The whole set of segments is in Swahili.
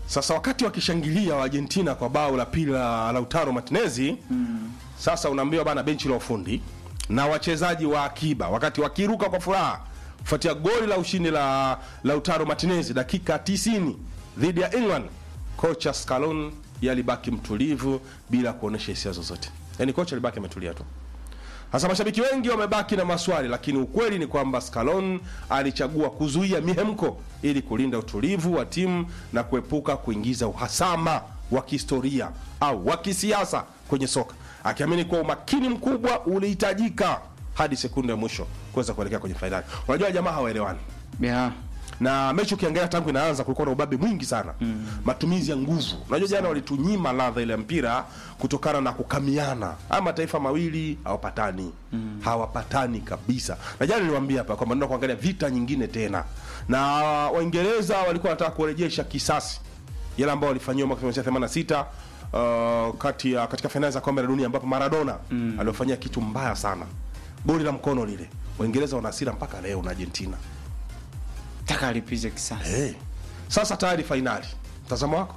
Sasa wakati wakishangilia wa Argentina kwa bao la pili la Lautaro Martinez sasa unaambiwa bana, benchi la ufundi na wachezaji wa akiba wakati wakiruka kwa furaha kufuatia goli la ushindi la Lautaro Martinez dakika 90 dhidi ya England, kocha Scaloni yalibaki mtulivu bila kuonesha hisia zozote. Yaani kocha alibaki ametulia tu. Sasa mashabiki wengi wamebaki na maswali, lakini ukweli ni kwamba Scaloni alichagua kuzuia mihemko ili kulinda utulivu wa timu na kuepuka kuingiza uhasama wa kihistoria au wa kisiasa kwenye soka, akiamini kuwa umakini mkubwa ulihitajika hadi sekunde ya mwisho kuweza kuelekea kwenye fainali. Unajua jamaa hawaelewani yeah. na mechi ukiangalia tangu inaanza kulikuwa na ubabe mwingi sana mm. matumizi ya nguvu. Unajua jana walitunyima ladha ile ya mpira kutokana na kukamiana. Haya mataifa mawili hawapatani mm. hawapatani kabisa, na jana niliwaambia hapa kwamba ndio kuangalia vita nyingine tena, na Waingereza walikuwa wanataka kurejesha kisasi yale ambao walifanyiwa mwaka 1986 uh, kati ya katika fainali za kombe la dunia ambapo Maradona mm. aliofanyia kitu mbaya sana, goli la mkono lile. Waingereza wana hasira mpaka leo na Argentina. taka alipize kisasi Hey. Sasa tayari fainali, mtazamo wako?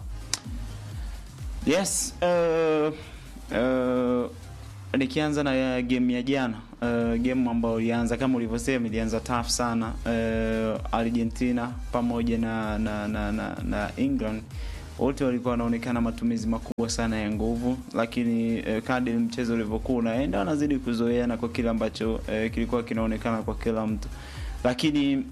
yes uh, uh, nikianza na game ya jana uh, game ambayo ilianza kama ulivyosema ilianza tough sana uh, argentina pamoja na na, na, na, na england wote walikuwa wanaonekana matumizi makubwa sana ya nguvu lakini uh, kadri mchezo ulivyokuwa unaenda wanazidi kuzoeana kwa kile ambacho uh, kilikuwa kinaonekana kwa kila mtu lakini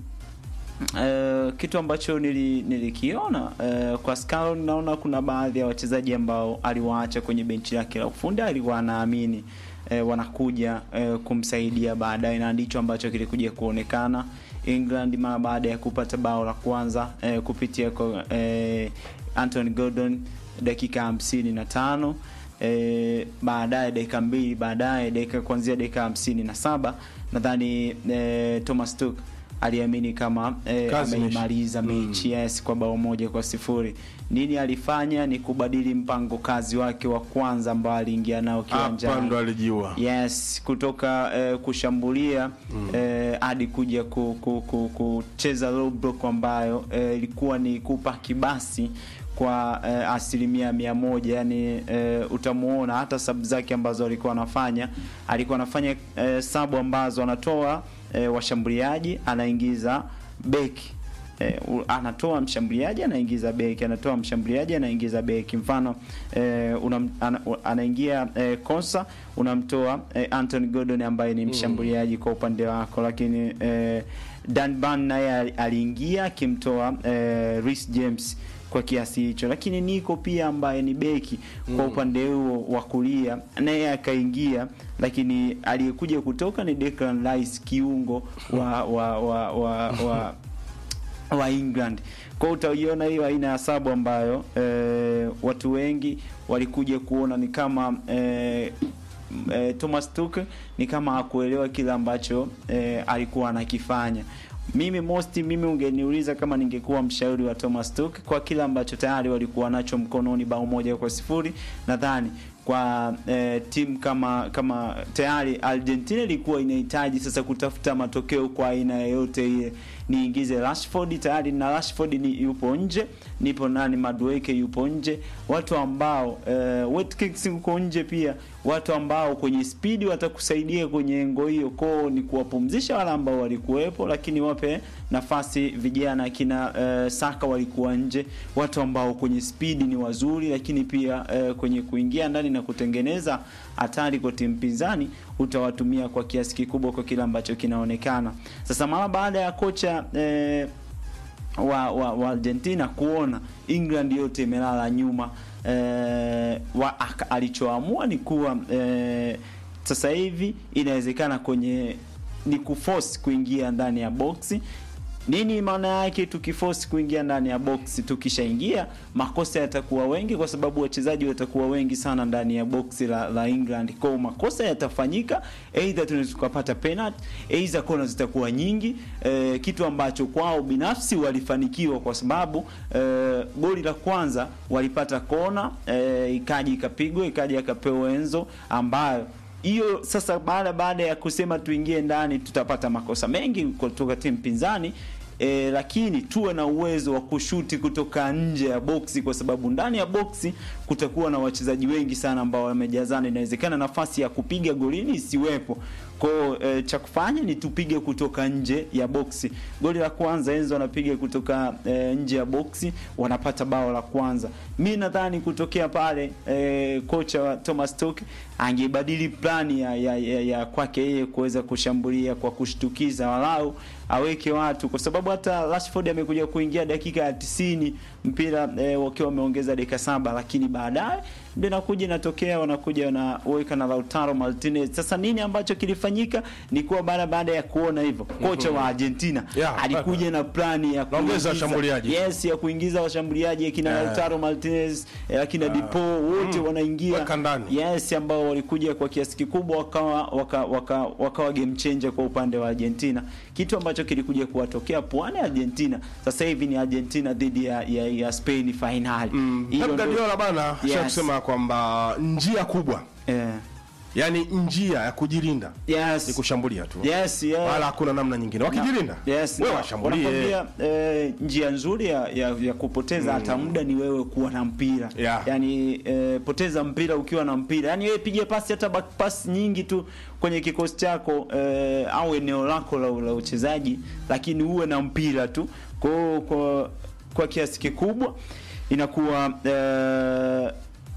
Uh, kitu ambacho nili, nilikiona uh, kwa Scaloni naona kuna baadhi ya wachezaji ambao aliwaacha kwenye benchi lake la ufundi, alikuwa anaamini uh, wanakuja uh, kumsaidia baadaye, na ndicho ambacho kilikuja kuonekana England mara baada ya kupata bao la kwanza uh, kupitia kwa uh, Anthony Gordon dakika hamsini na tano e, baadaye dakika mbili baadaye dakika kuanzia dakika hamsini na saba nadhani e, Thomas Tuchel aliamini kama e, Kazi ameimaliza mechi yes, kwa bao moja kwa sifuri. Nini alifanya? Ni kubadili mpango kazi wake wa kwanza ambao aliingia nao Hapa ndo kiwanjani alijiua. yes kutoka eh, kushambulia eh, hadi kuja ku, ku, ku, kucheza low block ambayo eh, ilikuwa ni kupa kibasi kwa eh, asilimia mia moja yani eh, utamuona hata sabu zake ambazo alikuwa anafanya alikuwa anafanya eh, sabu ambazo anatoa eh, washambuliaji anaingiza beki eh, u- anatoa mshambuliaji anaingiza beki anatoa mshambuliaji anaingiza beki mfano eh, unam, ana, u- anaingia eh, Konsa unamtoa eh, Anthony Gordon ambaye ni mshambuliaji kwa upande wako lakini eh, Dan Ban naye ali- aliingia akimtoa eh, Reece James kwa kiasi hicho lakini Nico pia ambaye ni beki kwa upande huo wa kulia naye akaingia lakini aliyekuja kutoka ni Declan Rice kiungo wa wa wa, wa, wa wa England. Kwa hiyo utaiona hiyo aina ya sabu ambayo e, watu wengi walikuja kuona ni kama e, e, Thomas Tuchel ni kama hakuelewa kile ambacho e, alikuwa anakifanya. Mimi mosti, mimi ungeniuliza kama ningekuwa mshauri wa Thomas Tuchel kwa kile ambacho tayari walikuwa nacho mkononi, bao moja kwa sifuri, nadhani kwa eh, timu kama kama tayari Argentina ilikuwa inahitaji sasa kutafuta matokeo kwa aina yoyote ile. Niingize Rashford tayari na Rashford ni yupo nje, nipo nani Madueke yupo nje, watu ambao eh, Watkins yuko nje pia, watu ambao kwenye spidi watakusaidia kwenye engo hiyo. Kwao ni kuwapumzisha wale ambao walikuwepo, lakini wape nafasi vijana kina eh, Saka walikuwa nje, watu ambao kwenye spidi ni wazuri, lakini pia eh, kwenye kuingia ndani na kutengeneza hatari kwa timu pinzani utawatumia kwa kiasi kikubwa kwa kile ambacho kinaonekana sasa. Mara baada ya kocha eh, wa, wa, wa Argentina kuona England yote imelala nyuma eh, wa, aka- alichoamua ni kuwa eh, sasa hivi inawezekana kwenye ni kuforce kuingia ndani ya boksi nini maana yake tukiforce kuingia ndani ya box tukishaingia makosa yatakuwa wengi kwa sababu wachezaji watakuwa wengi sana ndani ya box la, la England kwa hiyo makosa yatafanyika either tunaweza tukapata penalty either kona zitakuwa nyingi eh, kitu ambacho kwao binafsi walifanikiwa kwa sababu eh, goli la kwanza walipata kona eh, ikaja ikapigwa ikaja akapewa Enzo ambayo hiyo sasa baada baada ya kusema tuingie ndani tutapata makosa mengi kutoka timu pinzani e, lakini tuwe na uwezo wa kushuti kutoka nje ya boksi, kwa sababu ndani ya boksi kutakuwa na wachezaji wengi sana ambao wamejazana. Inawezekana nafasi ya kupiga golini isiwepo. Kwao e, cha kufanya ni tupige kutoka nje ya boksi. Goli la kwanza Enzo anapiga kutoka e, nje ya boksi, wanapata bao la kwanza. Mi nadhani kutokea pale e, kocha wa Thomas Tuchel angebadili plani ya, ya, ya, ya kwake yeye kuweza kushambulia kwa kushtukiza, walau aweke watu, kwa sababu hata Rashford amekuja kuingia dakika ya tisini mpira e, wakiwa wameongeza dakika saba, lakini baadaye ndio inakuja inatokea, wanakuja wanaweka na Lautaro Martinez. Sasa nini ambacho kilifanyika ni kuwa baada baada ya kuona hivyo kocha wa Argentina Yeah, alikuja na plani ya Naongeza kuingiza- washambuliaji. yes, ya kuingiza washambuliaji akina Eh. Lautaro Martinez eh, akina Dipo wote wanaingia Weka ndani. yes, ambao walikuja kwa kiasi kikubwa wakawa waka, waka, wakawa game changer kwa upande wa Argentina, kitu ambacho kilikuja kuwatokea pwani ya Argentina. Sasa hivi ni Argentina dhidi ya, ya, ya Spain finali Hilo Pep ndo- Guardiola bana Yes. yes. kusema kwamba njia kubwa eh, yani njia ya kujilinda yes. ni kushambulia tu Yes, yeah. wala hakuna namna nyingine wakijilinda Yes, wewe na washambulie wanakwambia, eh, njia nzuri ya, ya, ya kupoteza hata muda ni wewe kuwa na mpira Yeah. yani eh, poteza mpira ukiwa na mpira yani wewe piga pasi hata back pass nyingi tu kwenye kikosi chako eh, au eneo lako la, la uchezaji lakini uwe na mpira tu kwa kwa, kwa kiasi kikubwa inakuwa eh,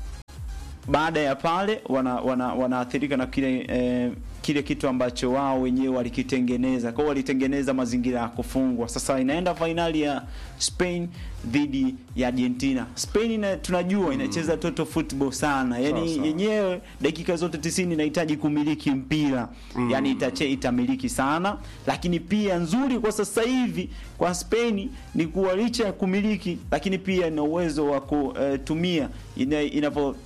baada ya pale wana, wana, wanaathirika na kile eh, kile kitu ambacho wao wenyewe walikitengeneza. Kwa hiyo walitengeneza mazingira ya kufungwa. Sasa inaenda fainali ya Spain dhidi ya Argentina. Spain ina, tunajua inacheza total football sana, yani Sawa, sawa. yenyewe dakika zote 90 inahitaji kumiliki mpira mm. Yani itache itamiliki sana, lakini pia nzuri kwa sasa hivi kwa Spain ni kuwa licha ya kumiliki, lakini pia ina uwezo wa kutumia ina, inavyo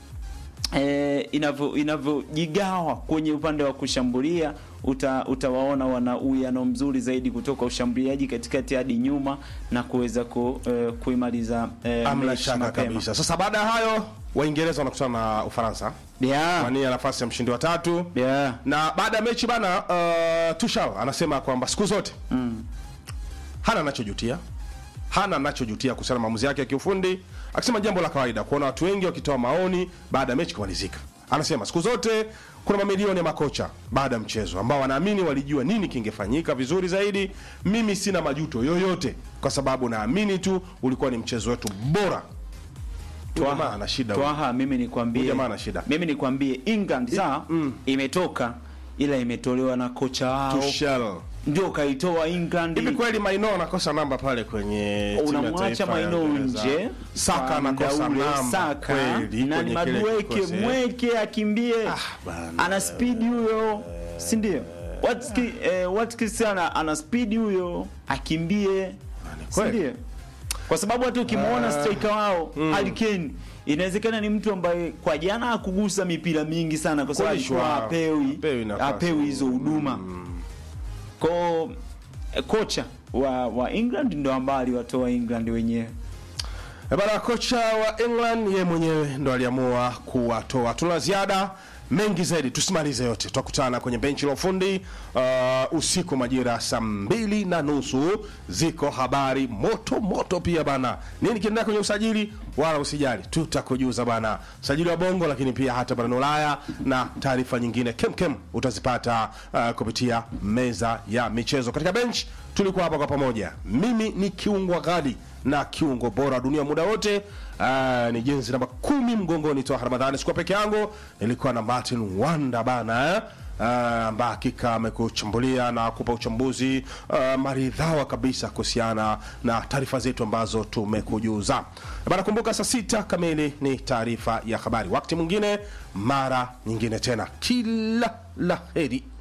eh, inavyo inavyojigawa kwenye upande wa kushambulia uta, utawaona wana uwiano mzuri zaidi kutoka ushambuliaji katikati hadi nyuma na kuweza ku, eh, kuimaliza eh, amna mechi shaka mapema. kabisa sasa baada ya hayo waingereza wanakutana na ufaransa Yeah. wania nafasi ya mshindi wa tatu Yeah. na baada ya mechi bana uh, tushal anasema kwamba siku zote Mm. hana anachojutia hana anachojutia kuhusiana na maamuzi yake ya kiufundi akisema jambo la kawaida kuona watu wengi wakitoa maoni baada ya mechi kumalizika anasema siku zote kuna mamilioni ya makocha baada ya mchezo ambao wanaamini walijua nini kingefanyika vizuri zaidi mimi sina majuto yoyote kwa sababu naamini tu ulikuwa ni mchezo wetu bora Huyu jamaa ana shida huyu. Twaha, mimi nikwambie, Huyu jamaa ana shida. mimi nikwambie England saa imetoka ila imetolewa na kocha wao Tuchel. ndio kaitoa England. hivi kweli maino anakosa namba pale kwenye timu ya unamwacha taifa ya Maino Uingereza? nje, Saka kwa anakosa muda ule, namba Saka kweli na ni kwenye kile madueke kikosi, eh. mweke akimbie, bana. ana speed huyo, si ndio? Watki eh, Watkins ana ana speed huyo, akimbie, si kweli. ndio? Kwa sababu hata ukimwona striker wao Harry Kane inawezekana ni mtu ambaye kwa jana hakugusa mipira mingi sana kwa sababu Kulishwa. alikuwa hapewi Hapewi nafasi. hapewi hizo huduma kwa eh, kocha wa wa England ndo ambaye aliwatoa England wenyewe. Eh, Bana, kocha wa England ye mwenyewe ndo aliamua kuwatoa. Tuna ziada mengi zaidi, tusimalize yote. Tutakutana kwenye benchi la ufundi uh, usiku majira saa mbili na nusu. Ziko habari moto moto pia bana, nini kiendelea kwenye usajili, wala usijali, tutakujuza bana, usajili wa Bongo, lakini pia hata barani Ulaya na taarifa nyingine kemkem utazipata uh, kupitia meza ya michezo. Katika bench tulikuwa hapa kwa pamoja, mimi ni kiungwa ghali na kiungo bora dunia muda wote. Uh, ni jenzi namba kumi mgongoni toa Ramadhani. Sikuwa peke yangu, nilikuwa na Martin Wanda bana eh? Uh, ambaye hakika amekuchambulia na kupa uchambuzi uh, maridhawa kabisa kuhusiana na taarifa zetu ambazo tumekujuza bana. Kumbuka saa sita kamili ni taarifa ya habari. Wakati mwingine, mara nyingine tena, kila la heri.